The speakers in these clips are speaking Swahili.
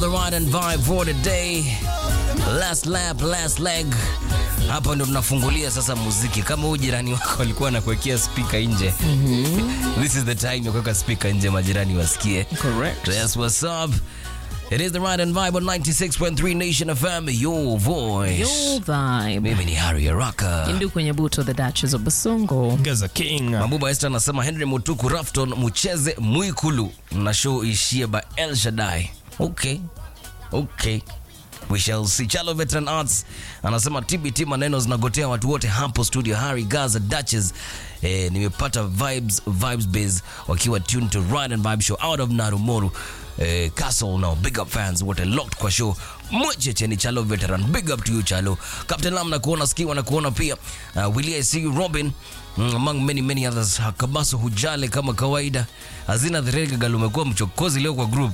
the ride and vibe for the day. Last lap, last leg. Hapa ndo tunafungulia sasa muziki. Kama huyu jirani wako alikuwa anakuwekea speaker nje. This is the time ya kuweka speaker nje majirani wasikie. Correct. Yes, what's up? It is the ride and vibe on 96.3 Nation FM, your voice. Your vibe. Mimi ni Harry Araka. Indu kwenye buto the Duchess of Basongo. Gaza King. Mabuba Esther anasema Henry Mutuku Rafton mucheze Mwikulu na show ishie by El Shaddai. Okay. Okay. We shall see. Chalo Veteran Arts anasema TBT maneno zinagotea watu wote hapo studio. Harry Gaza Duchess eh, nimepata vibes vibes base wakiwa tuned to Ride and Vibe show out of Narumoru. Eh, Castle now big up fans wote locked kwa show mwecheche ni Chalo Veteran big up to you Chalo Captain Lam na kuona skiwa na kuona pia uh, Willie I see you Robin mm, among many many others Kabaso hujale kama kawaida Hazina Dherega gal umekuwa mchokozi leo kwa group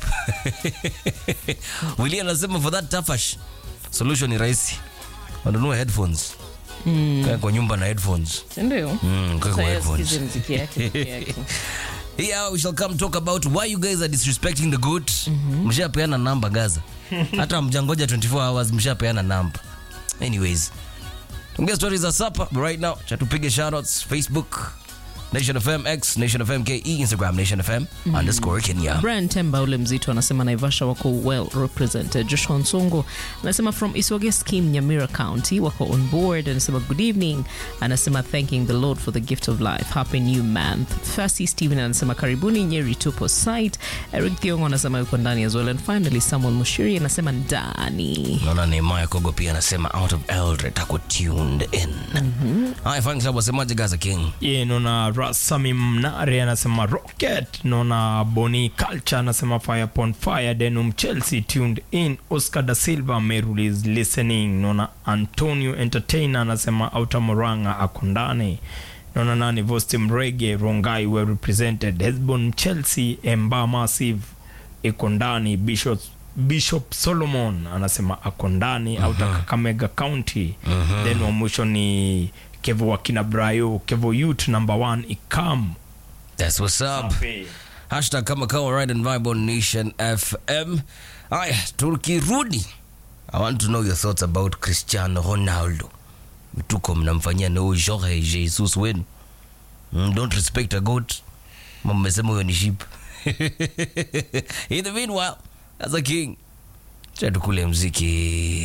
Willie anasema for that tafash solution ni rahisi wanunue headphones mm. kwa nyumba na headphones Ndio. mm, kwa kwa Sasa headphones sikize mziki yake peke yake. Yeah, we shall come talk about why you guys are disrespecting the goat. Mshapeana namba Gaza. Hata mjangoja 24 hours mshapeana namba. Anyways. Tungia stories za sapa but right now chatupige shoutouts Facebook Nation FM X Nation FM KE Instagram Nation FM underscore Kenya. Brian Temba ule mzito anasema Naivasha wako well represented. Joshua Nsongo anasema from Iswage Scheme Nyamira County wako on board. Anasema good evening. Anasema thanking the Lord for the gift of life. Happy new month. Fasi Steven anasema karibuni Nyeri tupo site. Eric Thiongo anasema yuko ndani as well. And finally Samuel Mushiri anasema ndani. Naona Nehemiah Kogo pia anasema out of Eldred ako tuned in. Hi, thanks hapo wasemaje Gaza King. Ye, nona Rasami Mnare anasema Rocket. Nona Boni Culture anasema Fire upon Fire. Denum Chelsea tuned in. Oscar da Silva Meru is listening. Nona Antonio Entertainer anasema Outer Moranga ako ndani. Nona nani Vosti Mrege Rongai were represented. Hesbon Chelsea Emba Massive iko ndani. Bishop Bishop Solomon anasema ako ndani uh -huh. Kakamega County uh -huh. Then wa mwisho ni Kevo wakina Brayo Kevo Youth number one Ikam That's what's up. Safi. hashtag kama kawa ride and vibe on nation fm aya tukirudi i want to know your thoughts about cristiano ronaldo mtuko mnamfanyia no jorge jesus wenu mm, don't respect a goat Ma mmesema huyo ni ship in the meanwhile as a king cha tukule mziki